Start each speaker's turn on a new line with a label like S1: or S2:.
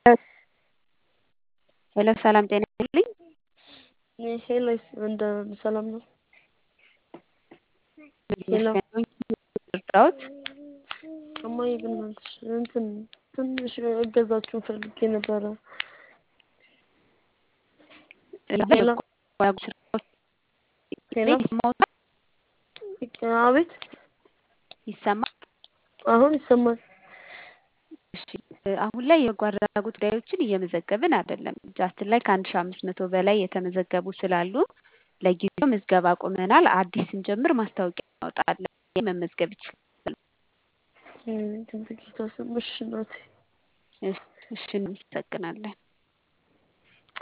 S1: ሄሎ ሰላም ጤና ይስጥልኝ።
S2: ሄሎ እንደ ሰላም ነው? ሄሎ
S1: እርዳዎት?
S2: እማዬ በእናትሽ እንትን ትንሽ እገዛችሁን ፈልጌ ነበረ። ሄሎ ሄሎ አቤት
S1: ይሰማል?
S2: አሁን ይሰማል።
S1: እሺ አሁን ላይ የበጎ አድራጎት ጉዳዮችን እየመዘገብን አይደለም። እጃችን ላይ ከአንድ ሺ አምስት መቶ በላይ የተመዘገቡ ስላሉ ለጊዜው ምዝገባ አቁመናል። አዲስ ስንጀምር ማስታወቂያ እናወጣለን። መመዝገብ ይችላሉ።
S2: በጌታ ስም እሺ እናቴ።
S1: እሺ እናመሰግናለን።